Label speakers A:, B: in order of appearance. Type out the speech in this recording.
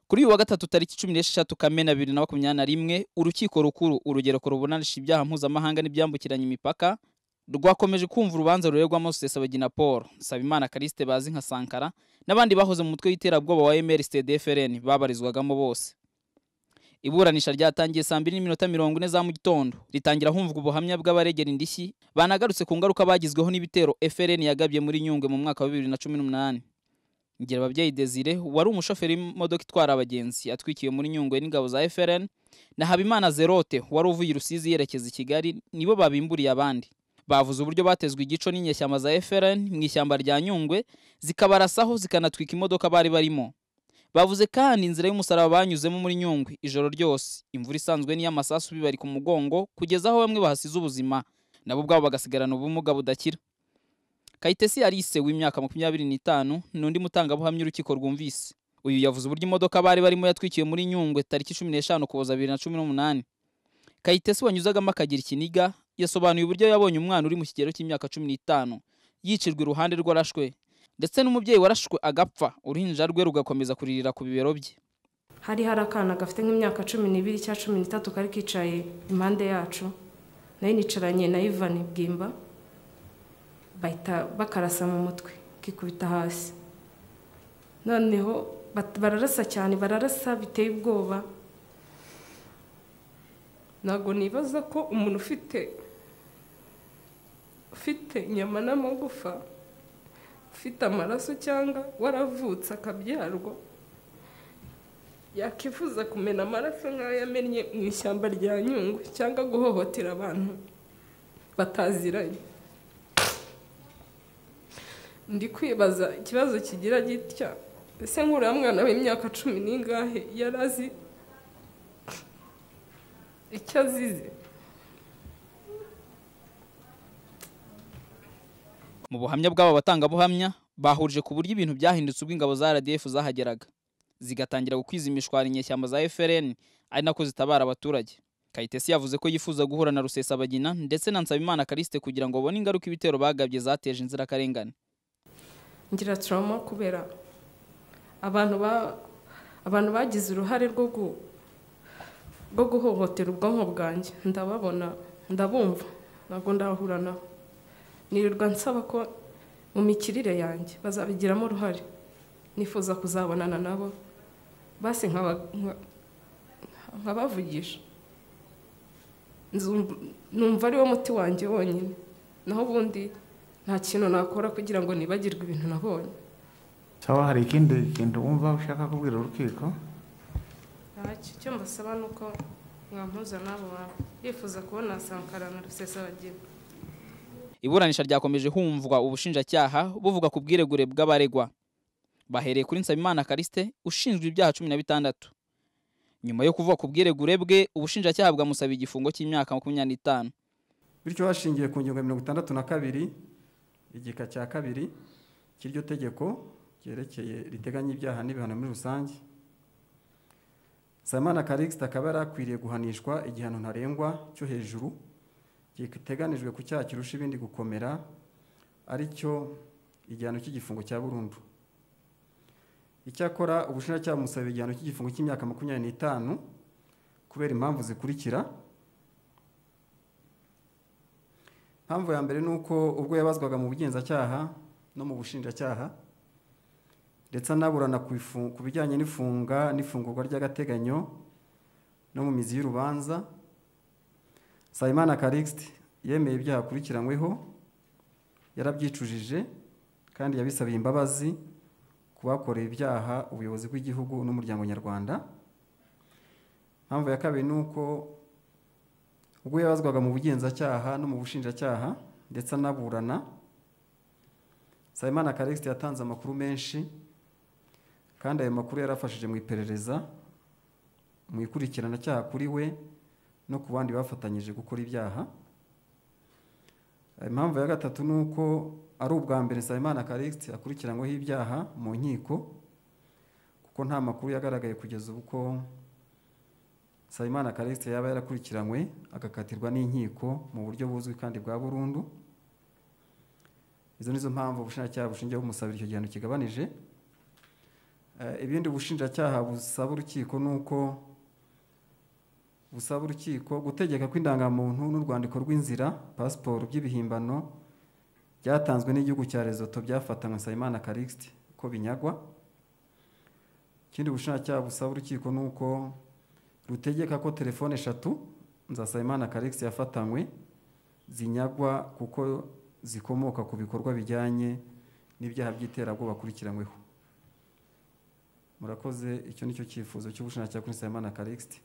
A: Kuri uyu wa gatatu tariki cumi n'esheshatu Kamena bibiri na makumyabiri na rimwe, Urukiko Rukuru Urugereko ruburanisha ibyaha mpuzamahanga n'ibyambukiranya imipaka, rwakomeje kumva urubanza ruregwamo Rusesabagina Paul, Nsabimana Callixte bazi nka Sankara n'abandi bahoze mu mutwe w'iterabwoba wa MRSD-FRN babarizwagamo bose. Iburanisha ryatangiye saa mbiri n'iminota mirongo ine za mu gitondo ritangira humvwa ubuhamya bw'abaregera indishyi banagarutse ku ngaruka bagizweho n'ibitero FRN yagabye muri Nyungwe mu mwaka wa bibiri na cumi n'umunani. Ngirababyeyi Desire wari umushoferi w'imodoka itwara abagenzi atwikiwe muri Nyungwe n'ingabo za FRN na Habimana Zerote wari uvuye i Rusizi yerekeza i Kigali nibo babimburiye abandi. Bavuze uburyo batezwe igico n'inyeshyamba za FRN mu ishyamba rya Nyungwe zikabarasaho zikanatwika imodoka bari barimo. Bavuze kandi inzira y'umusaraba banyuzemo muri Nyungwe ijoro ryose, imvura isanzwe n'iy'amasasu bibari ku mugongo kugeza aho bamwe bahasize ubuzima, nabo ubwabo bagasigarana ubumuga budakira. Kayitesi Alice w'imyaka makumyabiri n'itanu ni undi mutangabuhamya urukiko rwumvise. Uyu yavuze uburyo imodoka bari barimo yatwikiwe muri Nyungwe tariki cumi n'eshanu Ukuboza bibiri na cumi n'umunani. Kayitesi wanyuzagamo akagira ikiniga yasobanuye uburyo yabonye umwana uri mu kigero cy'imyaka cumi n'itanu yicirwa iruhande rw'arashwe ndetse n'umubyeyi warashwe agapfa uruhinja rwe rugakomeza kuririra ku bibero bye
B: hari hari akana gafite nk'imyaka cumi n'ibiri cyangwa cumi n'itatu kari kicaye impande yacu nayo nicaranye na ivani bwimba bahita bakarasa mu mutwe kikubita hasi noneho bat- bararasa cyane bararasa biteye ubwoba
C: ntabwo nibaza ko umuntu ufite ufite inyama n'amagufa ufite amaraso cyangwa waravutse akabyarwa yakifuza kumena amaraso nk'ayo yamennye mu ishyamba rya nyungwe cyangwa guhohotera abantu bataziranye ndi kwibaza ikibazo kigira gitya ese nk'uriya mwana w'imyaka cumi n'ingahe yari azi icyo azize
A: mu buhamya bw'aba batangabuhamya bahurije ku buryo ibintu byahindutse ubwo ingabo za RDF zahageraga zigatangira gukwiza imishwari inyeshyamba za FRN ari nako zitabara abaturage Kayitesi yavuze ko yifuza guhura na Rusesabagina ndetse na Nsabimana Callixte kugira ngo babone ingaruka ibitero bagabye zateje inzirakarengane
C: ngira trauma kubera abantu ba abantu bagize uruhare rwo gu rwo guhohotera ubwonko bwanjye ndababona ndabumva ntabwo ndahura nabo nirirwa nsaba ko mu mikirire yanjye bazabigiramo uruhare nifuza kuzabonana nabo basi nkaba- nka- nkabavugisha Nzumva- numva ari wo muti wanjye wonyine naho ubundi nta kintu nakora kugira ngo nibagirwe ibintu nabonye
D: sawa hari ikindi kintu wumva ushaka kubwira urukiko
B: ntacyo icyo mbasaba ni uko mwampuza n'abo bantu yifuza kubona sankara na rusesabagina
A: Iburanisha ryakomeje humvwa ubushinjacyaha buvuga ku bwiregure bw'abaregwa. Bahereye kuri Nsabimana Callixte ushinjwa ibyaha cumi na bitandatu. Nyuma yo kuvuga ku bwiregure bwe, ubushinjacyaha bwamusaba igifungo cy'imyaka makumyabiri n'itanu.
E: bityo hashingiwe ku ngingo ya mirongo itandatu na kabiri igika cya kabiri cy'iryo tegeko ryerekeye riteganya ibyaha n'ibihano muri rusange samana karikisita akaba yari akwiriye guhanishwa igihano ntarengwa cyo hejuru giteganijwe ku cyaha kirusha ibindi gukomera ari cyo igihano cy'igifungo cya burundu icyakora ubushinjacyaha bumusaba igihano cy'igifungo cy'imyaka makumyabiri n'itanu kubera impamvu zikurikira Impamvu ya mbere ni uko ubwo yabazwaga mu bugenzacyaha no mu bushinjacyaha ndetse anaburana ku ifu- ku bijyanye n'ifunga n'ifungurwa ry'agateganyo no mu mizi y'urubanza Sayimana Callixte yemeye ibyaha akurikiranyweho yarabyicujije kandi yabisabiye imbabazi ku bakoreye ibyaha ubuyobozi bw'igihugu n'umuryango nyarwanda impamvu ya kabiri ni uko ubwo yabazwaga mu bugenzacyaha no mu bushinjacyaha ndetse anaburana Sayimana Callixte yatanze amakuru menshi kandi ayo makuru yarafashije mu iperereza mu ikurikiranacyaha kuri we no ku bandi bafatanyije gukora ibyaha impamvu ya gatatu ni uko ari ubwa mbere Sayimana Callixte akurikiranyweho ibyaha mu nkiko kuko nta makuru yagaragaye kugeza ubwo Sayimana Callixte yaba yarakurikiranywe agakatirwa n'inkiko mu buryo buzwi kandi bwa burundu izo nizo mpamvu ubushinjacyaha bushingiye bumusabira icyo gihano kigabanije Eh, ibindi ubushinjacyaha busaba urukiko ni uko busaba urukiko gutegeka ko indangamuntu n'urwandiko rw'inzira pasiporo by'ibihimbano byatanzwe n'igihugu cya rezoto byafatanywe nsabimana karikisite ko binyagwa ikindi ubushinjacyaha busaba urukiko ni uko rutegeka ko telefone eshatu nzasabimana karikisite yafatanywe zinyagwa kuko zikomoka ku bikorwa bijyanye n'ibyaha by'iterabwoba akurikiranyweho murakoze icyo ni cyo cyifuzo cy'ubushinjacyaha kuri nsabimana karikisite